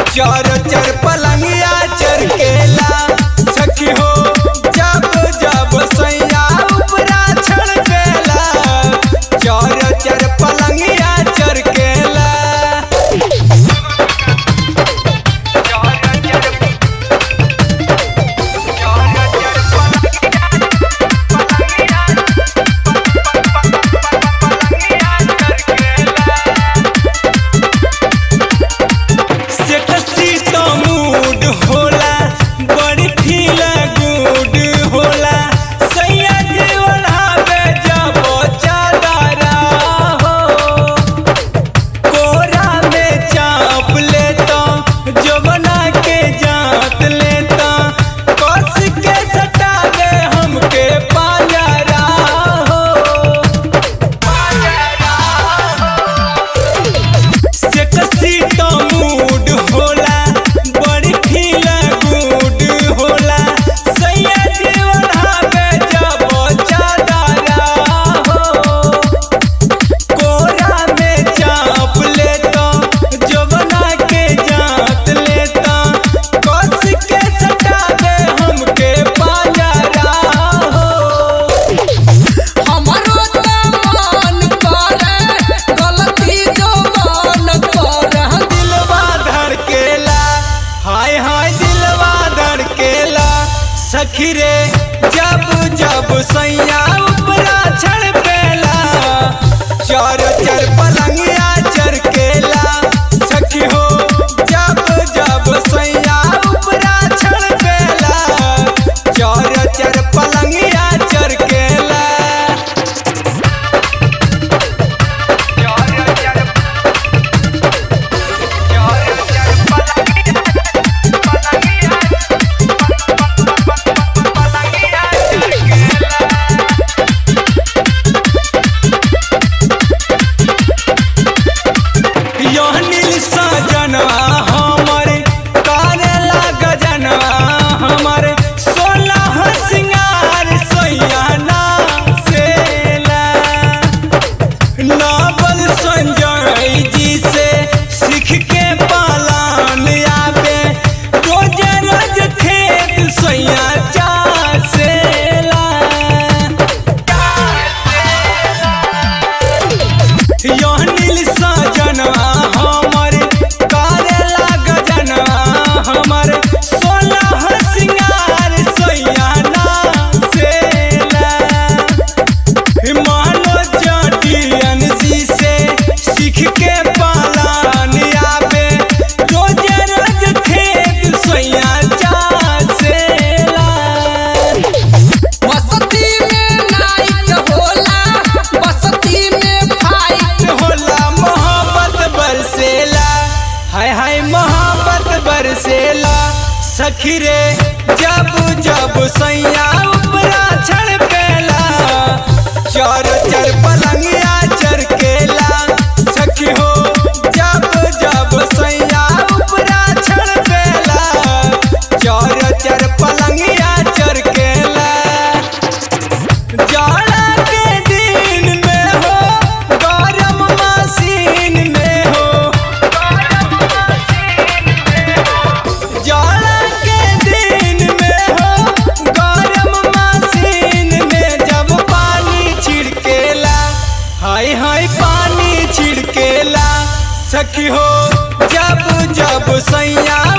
चर चर पलंगिया चरकेला सखी हो जब जब सैया उपरा छड़केला चर चर पलंगिया चरकेला सेक्सी तो मूड होला बड़ी फील गुड होला सैया जीवन हावे जब चादरा हो कोरा में चाप लेता जवना के जात लेता कस के सटावे हमके पाजरा हो सेक्सी तो मूड होला बड़ी फील गुड होला सैया जीवन हावे जब चादरा हो कोरा में चाप लेता जवना के जात लेता कस के सटावे हमके पाजरा हो हमरो त मन करे गलती जो मन करे दिलवा धड़केला हाय हाय दिलवा धड़केला सखी रे जब जब सैया उपरा छड़पेला चर चर पलंगिया चरकेला सखी हो जब जब सैया उपरा छड़पेला चर चर पलंगिया चरकेला यहनिल सजनवा हमरे करेला गजनवा हमरे सोलह सिंगार सैयाना सेला नावल संजय जी से सीख के पालान आवे रोज रोज खेत सैया चासेला यहनिल सजनवा हमर करेला गजनवा हमर सोलह सिंगार सैयाना सेला मानो जटियन जी से सीख के पालान आवे रोज रोज खेत सैया चासेला बसती में नाइट होला बसती में फाइट होला मोहब्बत बरसेला हाय हाय मोहब्बत बरसेला सखी रे जब जब सैया उपरा छड़पेला चर चर पलंगिया चरकेला सखी हो जब जब सैया उपरा छड़पेला चर चर पलंगिया चरकेला जाड़ा के दिन में हो गरम मशीन में हो जाड़ा के दिन में हो गरम मशीन में जब पानी छिड़केला हाय हाय पानी छिड़केला सखी हो जब जब सैया